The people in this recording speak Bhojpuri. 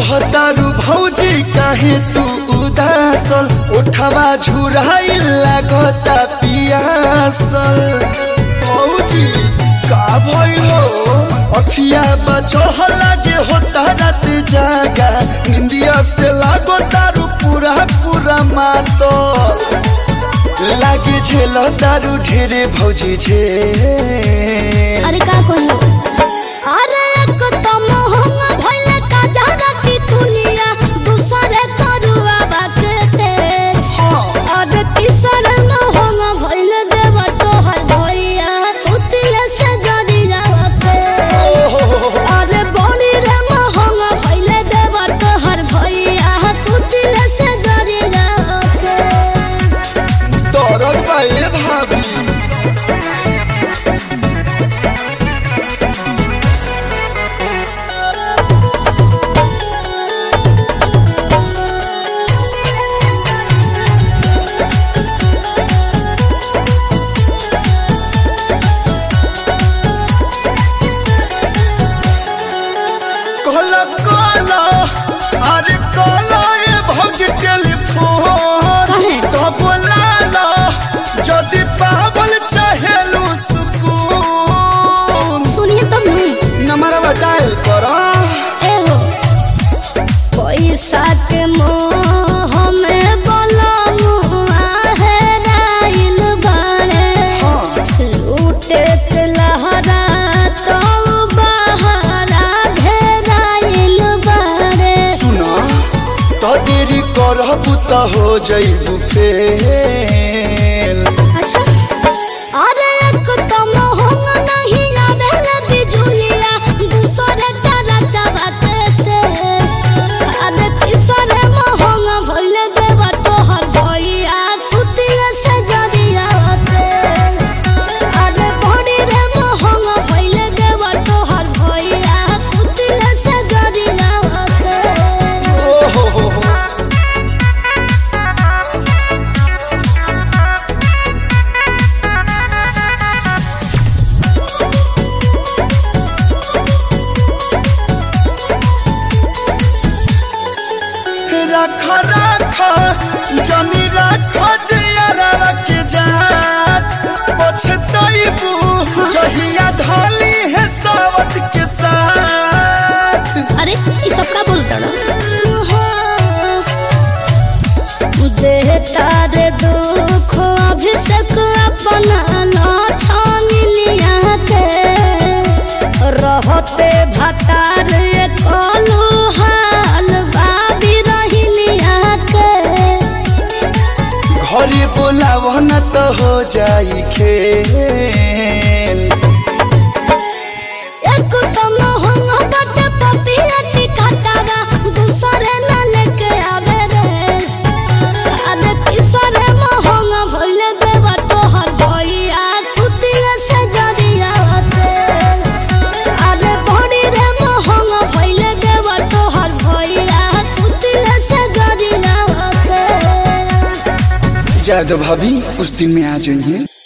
रहतारू भौजी काहे तू उदासल उठवा झुराइल लागता पियासल भौजी का भइलो अखिया बचह लागे होता रात जागा निंदिया से लागो तारू पूरा पूरा मातल लागे झेल तारू ढेरे भौजी झे अरे का कहलो अरे एक तो मोहंग भइले का जहरा की तुलिया दूसरे तरुआ बाकते अरे तीसर मोहंग भइले देव तोहर भइया सुतिले से जरी जावते अरे बड़ी रे मोहंग भइले देव तोहर भइया सुतिले से जरी जावते दरद बाए भाभी कहला कहला अरे कहला ए भौजी टेलीफोन काहे? तो बोलाला जदि पावल चाहेलू सुकून सुनिए तब नहीं नंबरवा डायल करा एहो पैसा के मोह में बलमुआ है राइल बाड़े लूटे के लहरा तो बहरा घेराइल बाड़े सुना तो देरी करबू तो हो जइबू फेल अच्छा अरे एक तो मोहंग नहीं आवेल बिजुलिया दूसरे तारा चबाते से अरे तीसरे मोहंग भइल देव तोहर भइया सुतिया से जरिया होते अरे बड़ी रे मोहंग भइल देव तोहर भइया सुतिया से जरिया होते ओ हो हो हो रख रख जनी रख जियरवा के जात पछतइबू जहिया धली है सावत के साथ अरे ये सब का बोलता ना देहता रे दुख अभिषेक अपना लाछानिया के रहते भतार कलू हाल बाबी रहिनिया के घरे बोलाव न तो हो जाई खेल एक तो मोहंग बट पपिया टिकातावा दूसरे न लेके आवे रे अरे तीसरे मोहंग भइल देव तोहर भइया सुतिया से जरिया होते अरे बड़ी रे मोहंग भइल देव तोहर भइया सुतिया से जरिया होते जादव भाभी कुछ दिन में आ जाइए